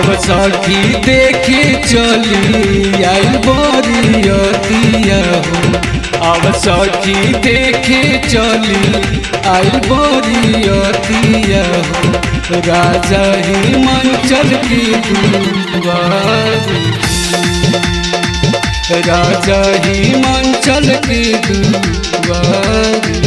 अब सखी देखे चली आई बरियतिया हो अब सखी देखे चली आई बरियतिया हो राजा हिमाचल की दुआरी राजा हिमाचल की दुआरी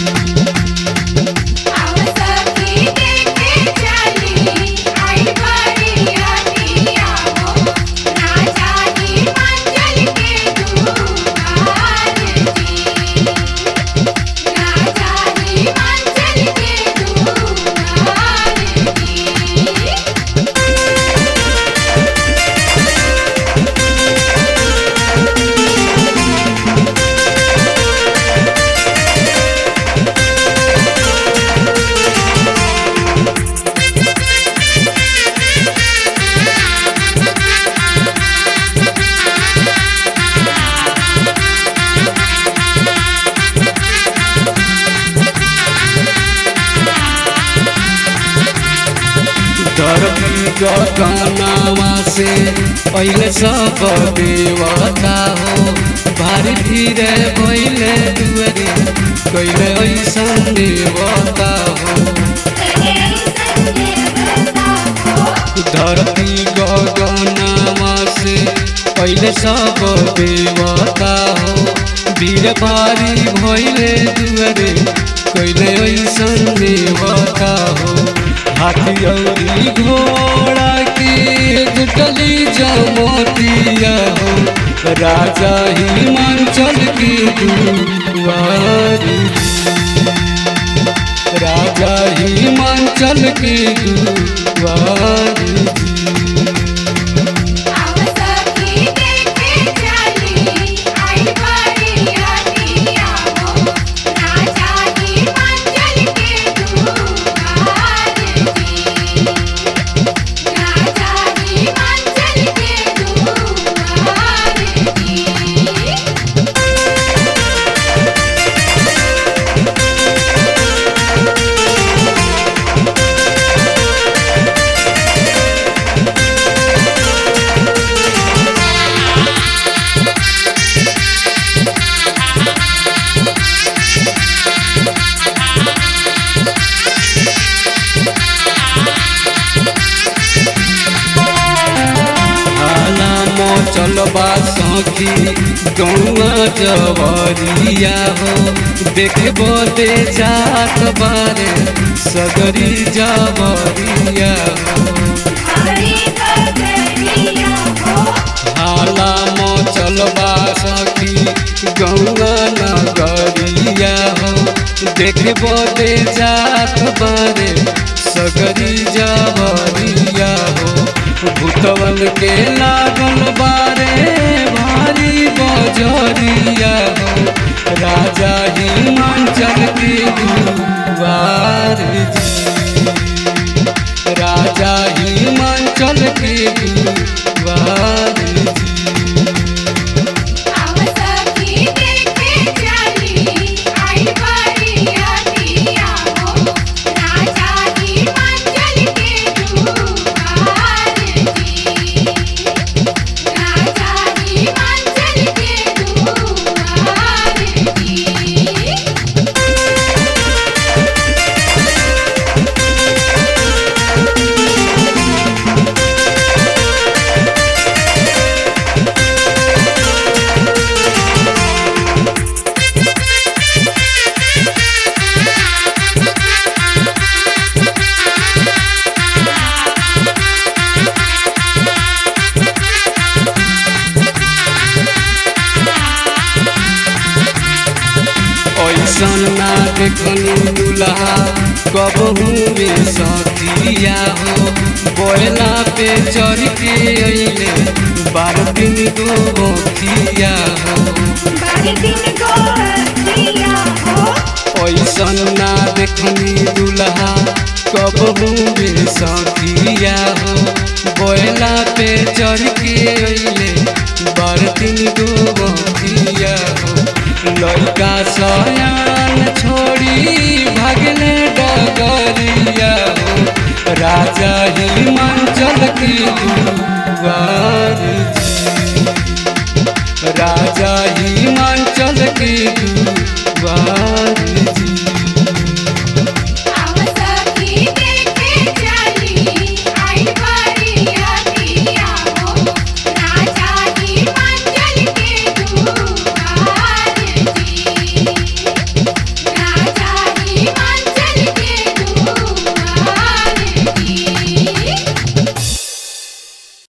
आवसखी देखे चली आई बरियतिया हो राजा ही मंगल के दुआर जी राजा ही मंगल के दुआर जी धरती गगनवा से पहले सब देवता हो भारी धीरे भैले दुअरे कैले ऐसन देवता हो धरती गगनवा से पहले सब देवता हो वीर भारी भैले दुअरे कैले ऐसन देवता हो हाथी औरी घोड़ा के जुटली जमतिया हो राजा हिमाचल की दुआरी राजा हिमाचल की दुआरी आवसखी देखे चली आई बरियतिया हो राजा ही मंगल के दुआर जी राजा ही मंगल के दुआर जी हाला मोचल बासखी गौआ जवरिया हो देखे बदे जात बारे सगरी जवरिया हो हरि करिया हो हाला मोचल बासखी गौआ नगरिया हो देखे बदे जात बारे सगरी जवरिया हो भूतवन के लागल बारे भारी बजरिया हो राजा हिमाचल की दुआर जी राजा हिमाचल की दुआर जी आवसखी देखे चली आई बरियतिया हो राजा ही मंगल के दुआर जी राजा ही मंगल के दुआर जी ऐसन ना देखनी दुल्हा कबहू में सखिया हो बोला पे चढ़ के अइले बारह दिन दो बखिया हो बारी दिन गोरतिया हो ऐसन ना देखनी दुल्हा कबहू में सखिया हो बोला पे चढ़ के अइले बारह दिन दो बखिया हो लड़का सयान छोड़ी भगले डगरिया हो राजा हिमांचल की दुआर जी राजा हिमांचल की दुआर